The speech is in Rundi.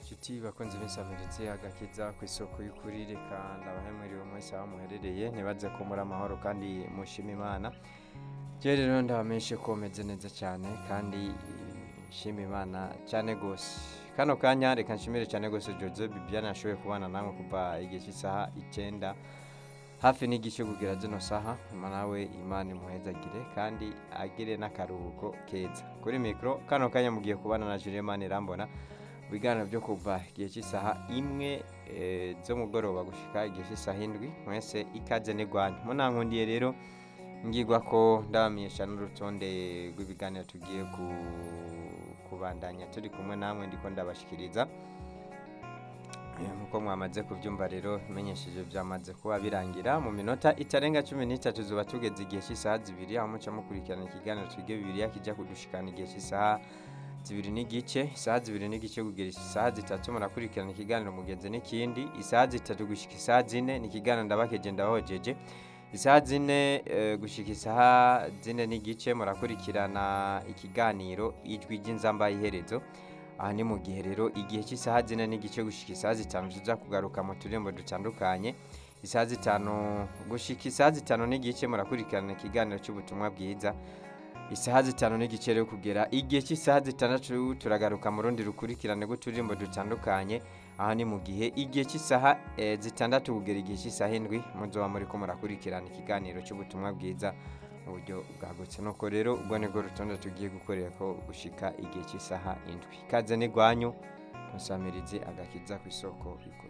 inshuti bakunze b'insamirizi agakiza ku isoko y'ukuri reka ndabahemuriwe mwese aho muherereye ntibaze ko muri amahoro kandi mushima imana je rero ndabamenyeshe ko meze neza cyane kandi eh, nshima imana cyane gose kano kanya reka nshimire cyane gose Jose Bibiana yashoboye kubana namwe kuva igihe cy'isaha icyenda hafi n'igice kugira zino saha nyuma nawe imana imuhezagire kandi agire n'akaruhuko keza kuri mikoro kano kanya mugiye kubana na Julien Manirambona ibiganiro byo kuva igihe cy'isaha imwe eh, z'umugoroba gushika igihe cy'isaha indwi mwese ikaze n'igwanyu munankundiye rero ngirwa ko ndabamenyesha n'urutonde rw'ibiganiro tugiye ku- kubandanya turi kumwe namwe ndiko ndabashikiriza Eh, nkuko mwamaze kubyumva rero menyesheje byamaze kuba birangira mu minota itarenga cumi n'itatu zuba tugeze igihe cy'isaha zibiri aho muca mukurikirana ikiganiro twige bibiriya kijya kudushikana igihe cy'isaha zibiri n'igice isaha zibiri n'igice kugera isaha zitatu murakurikirana ikiganiro mugenzi n'ikindi isaha zitatu gushika isaha zine ni ikiganiro ndabakeje ndabahojeje isaha zine eh, gushika isaha zine n'igice murakurikirana ikiganiro ijwi ry'inzamba y'iherezo aha ni mu gihe rero igihe cy'isaha zine n'igice gushika isaha zitanu tuza kugaruka mu turirimbo dutandukanye isaha zitanu gushika isaha zitanu n'igice murakurikirana ikiganiro cy'ubutumwa bwiza isaha zitanu n'igice rero kugera igihe cy'isaha zitandatu turagaruka mu rundi rukurikirane rw'uturirimbo dutandukanye aha ni mu gihe igihe cy'isaha eh, zitandatu kugera igihe cy'isaha indwi muzoba muri ko murakurikirana ikiganiro cy'ubutumwa bwiza mu buryo bwagutse nuko rero ubwo nibwo rutonde tugiye gukorera ko gushika igihe cy'isaha indwi ikaze n'igwanyu musamirizi agakiza ku isoko y'ukuri